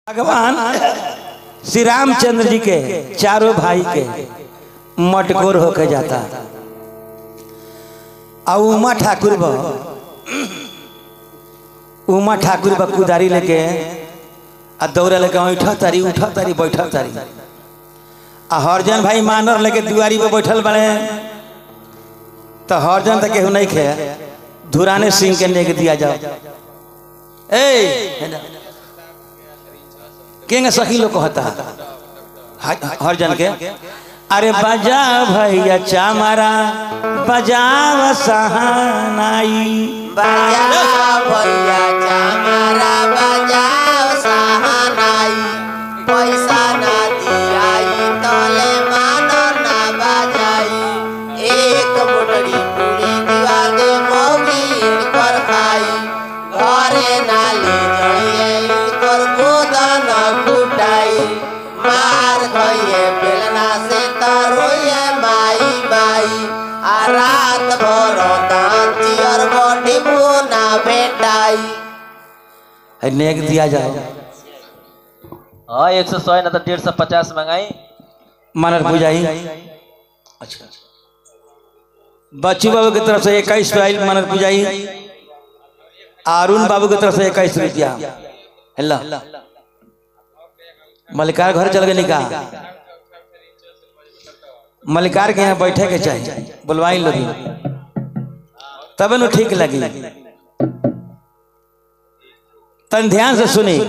भगवान श्री रामचंद्र जी के चारों भाई के मटकोर होके जाता और उमा ठाकुर ब उमा ठाकुर ब कुदारी लेके आ दौड़ा लेके उठा तारी उठा तारी बैठा तारी आ हरजन भाई मानर लेके दुआरी पे बैठल बड़े तो हरजन तक केहू नहीं खे धुराने सिंह के लेके दिया जाओ ए केंगे सखी लोग कहता हर जन के अरे बजा भैया चामरा बजाव सहानाई बजाओ भैया चामरा बजाओ सहानाई पैसा ना दियाई तले मानो ना बजाई एक मुठड़ी पूरी दिवा दे मौगी कर खाई घरे ना ले जाइए कर गोदन कुटाई मार खइए बेलना से तरोइए माई माई आ रात भर दांती और बॉडी ना भेटाई है नेक दिया जाओ हाँ एक सौ सौ ना तो डेढ़ सौ पचास मंगाई मनर पूजाई अच्छा बच्चू बाबू की तरफ से इक्कीस रुपया मनर पूजाई अरुण बाबू की तरफ से इक्कीस रुपया हेलो मलिकार घर चल गए का मलिकार के यहाँ बैठे के चाहिए बुलवाई लोग तब न ठीक लगी तन ध्यान से सुनी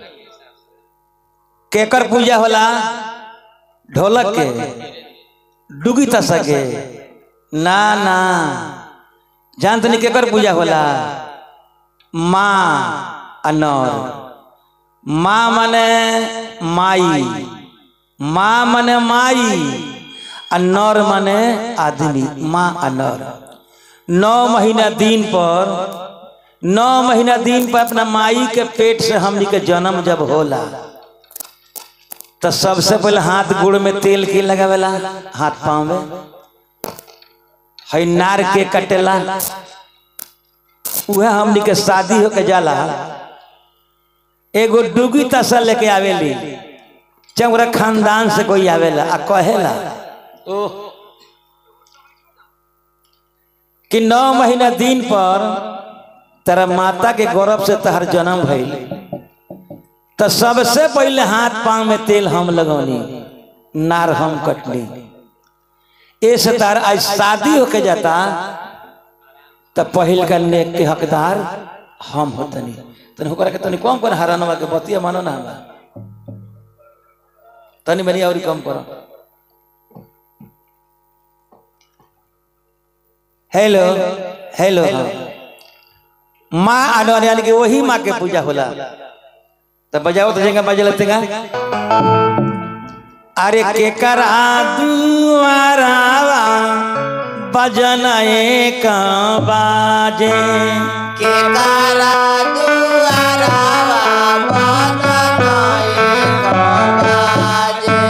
केकर पूजा होला ढोलक के डुगी तसा के ना ना जान तनी केकर पूजा होला माँ अनौर माँ मने माई माँ मने माई अनौर मने आदमी माँ अनौर नौ महीना दिन पर नौ महीना दिन पर अपना माई के पेट से हमनी के जन्म जब होला तो सबसे पहले हाथ गोड़ में तेल के लगावेला हाथ पाँव में है नार के कटेला वह हमनी के शादी होके जाला एगो डुगी तसा लेके आवेली चौरा खानदान से कोई आवेला आ कहेला कि नौ महीना दिन पर तेरा माता के गौरव से तहर जन्म भइल तो सबसे पहले हाथ पांव में तेल हम लगौनी नार हम कटनी ऐसे तार आज शादी होके जाता तो पहिल का नेक के हकदार हम होतनी तनी होकर के तनी कम कर हरानवा के बतिया मानो ना हमरा तनी मेरी और कम करो हेलो हेलो माँ आने यानी कि वही माँ के पूजा होला तो बजाओ तो जगह बजे लगते अरे के करा दुआरावा बजन एक बाजे के कारा दुआरावा बदन एक बाजे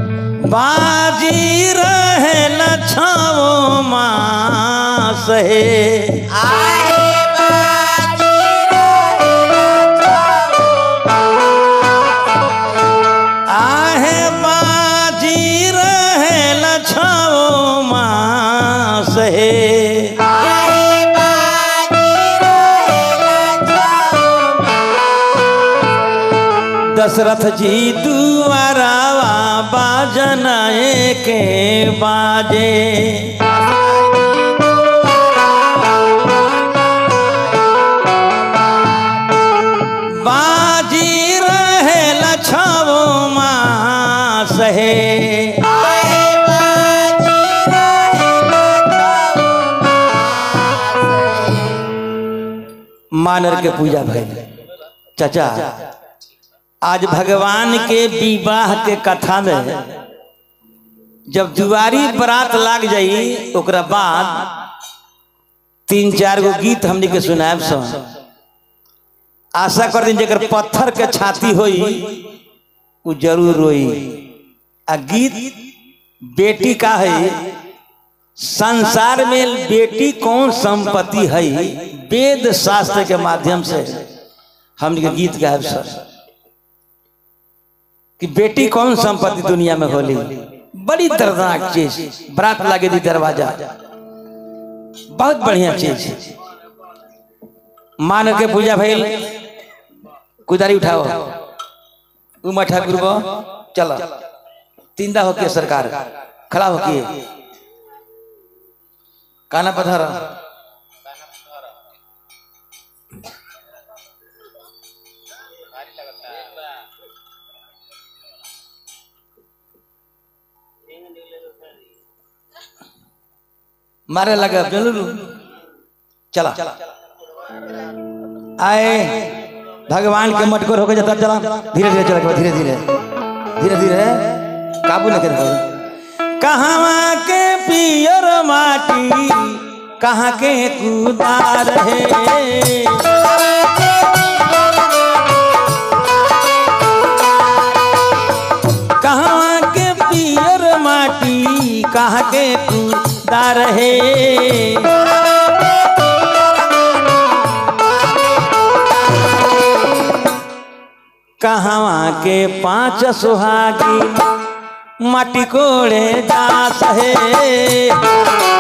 बाजी रहे न छाओ मास हे आहे बाजी रहेला आहे बाजी रहे न छाओ मास हे आहे बाजी रहेला दशरथ जी दुआरावा बाजन के बाजे बाजी रहे लछाओ मास हे आहे बाजी रहेला मानर के पूजा भइल चाचा आज भगवान के विवाह के कथा में जब दुआरी बरात लाग जाई ओकरा बाद तीन चार गो गीत हमनी के सुनायब सन आशा कर दिन जकर पत्थर के छाती होई उ जरूर रोई आ गीत बेटी का है संसार में बेटी कौन संपत्ति है वेद शास्त्र के माध्यम से हम के गीत गायब सर कि बेटी कौन संपत्ति दुनिया में होली बड़ी दर्दनाक चीज बरात लागे दी दरवाजा बहुत बढ़िया चीज मान के पूजा भइल कुदारी उठाओ उमा ठाकुर को चलो तीनदा होके सरकार खड़ा होके काना पधारा मारे लगा बेलू चला आए भगवान के मटकोर होकर जाता चला धीरे धीरे चला धीरे धीरे धीरे धीरे काबू न कर कहाँ के पियर माटी कहाँ के कुदार है कहाँ के पियर माटी कहाँ के कुदार है कहवा के पांच सुहागी माटी कोड़े दास है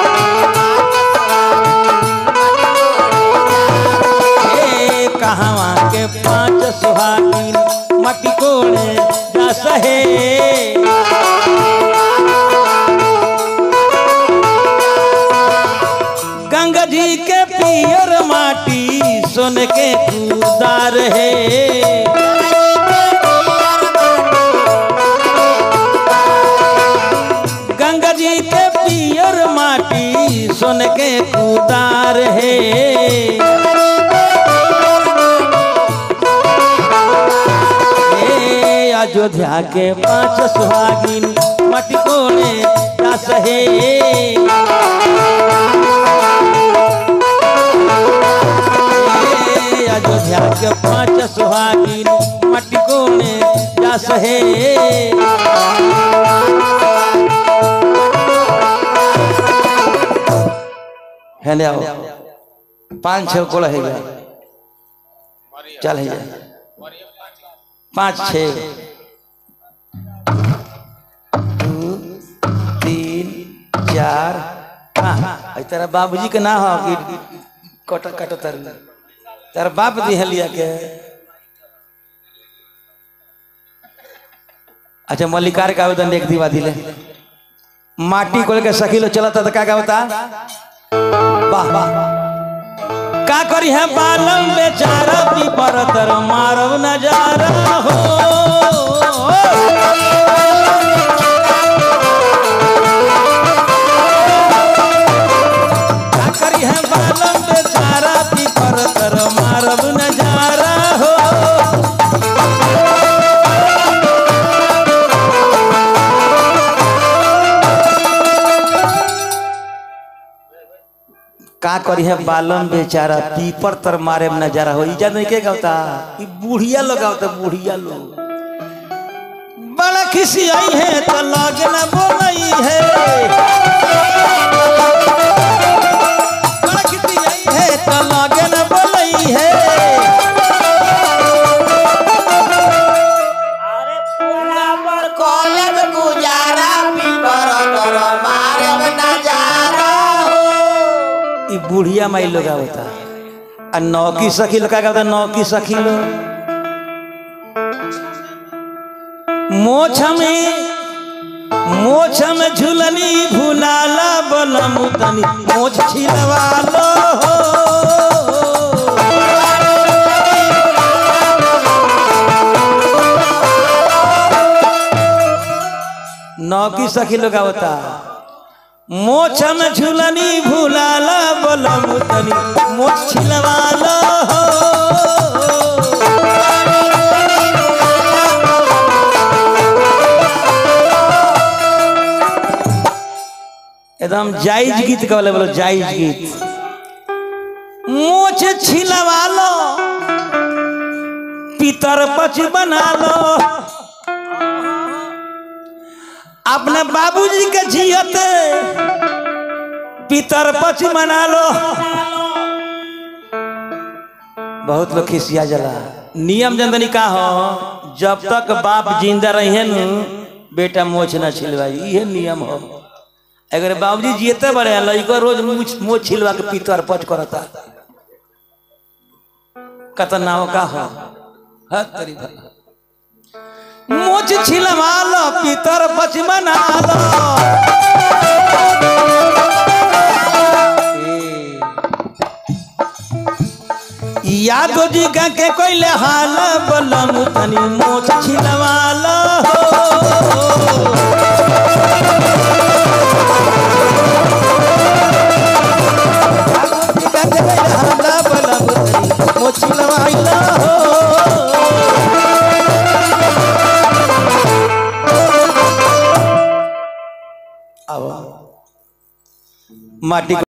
ए, कहवा के पांच सुहागी माटी कोड़े दास है गंगा जी के पियर माटी सोन के कुदार है गंगा जी के पियर माटी सोन के कुदार है ए, अयोध्या के पांच सुहागिन माटी कोने दास है ए, अयोध्या के पांच सुहागिन माटी कोने दास है है ले आओ पाँच छः कोड़ा है गया चल है जा पाँच छः दो तीन चार हाँ आई तेरा बाबूजी के ना हो कि कट कट तर तेरा बाप दी है लिया के अच्छा मल्लिकार का आवेदन एक दीवा दिले माटी कोल के सखी लो चला था तो क्या क्या होता वाह वाह का करी है बालम बेचारा पीपर तर मारव नजारा हो का करी है बालम बेचारा पीपर तर मारव नजारा हो का करी है बालम बेचारा पीपर तर मारे में नजारा हो इजा नहीं के गावता ई बुढ़िया लोग गावता बुढ़िया लोग बड़ा खिसी आई है तो लागे ना बोलई है बड़ा खिसी आई है तो लागे ना बोलई है कॉलेज गुजारा पीपर कर मारब नजारा हो ई बुढ़िया माई लोग गावता आ नौकी सखी लोग का गावता नौकी सखी लोग मोछ में मोछ में झुलनी भुलाला बलम तनी मोछ छिलवा लो हो नौकी सखी लोग आवता मोछ में झुलनी भुलाला बलम तनी मोछ छिलवा लो हो एकदम जायज गीत कहले बोलो जायज गीत मोछ छिलवा लो पितर पच बना लो अपने बाबूजी के जियत पितर पच बना लो बहुत लोग खिसिया जला नियम जनदनी का हो जब तक बाप जिंदा रहे न बेटा मोछ न छिलवाई ये नियम हो अगर बाबूजी जीते बड़े लड़को रोज मूछ मोछ छिलवा के पीतर पच करता कतनाव का हो हद तेरी भला मोछ छिलवा लो पीतर पच मना लो यादो जी का के कोई हाल बलम तनी मोछ छिलवा लो यादो जी का के कोई हाल बलम तनी मोछ छिलवा लो अब माटी